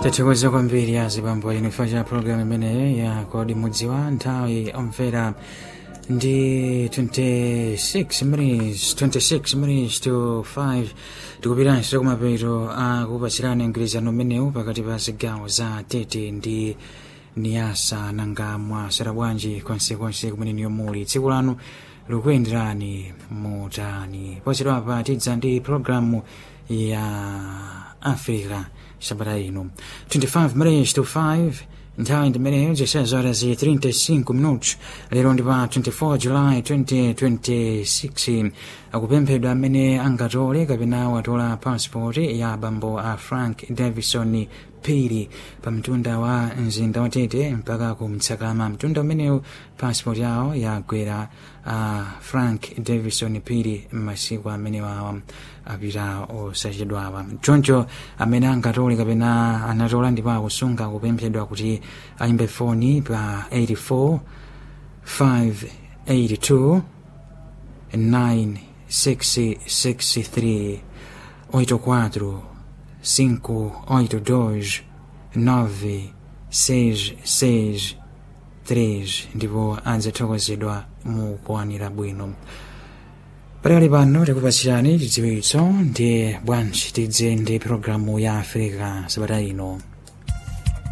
tathokoza kwambiri azibambo inifa cha programu imeneyi ya kodi mudziwa nthawi omvera ndi 26 minutes 26 minutes to 5 tikupiranso kumapeto akupatsirani mgwirizano umenewu pakati pa zigawo za tete ndi niyasa nanga mwasera bwanji konsekonse kumene niyo muli tsiku lanu likuyenderani mutani posedwapa tidza ndi programu ya africa sabata ino 25 minutes to 5 nthawi ndimeneyo ziseza horas zi 35 minutos lero ndi pa 24 july 2026 akupemphedwa amene angatole kapena watola passport ya bambo a frank davison pili pa mtunda wa mzinda wa tete mpaka ku mtsakama mtunda umenewu passport yawo yagwera a uh, frank davison pili m'masiku amene wawa apita osachedwawa choncho amene angatole kapena anatola ndipo akusunga kupemphedwa kuti ayimbe foni pa 84 582 9663 84 582 966 3 ndipo adzathokozedwa mu kuwanira bwino patali pano tikupatsirani chidziwitso ndi bwanji tidze ndi programu ya africa sabata ino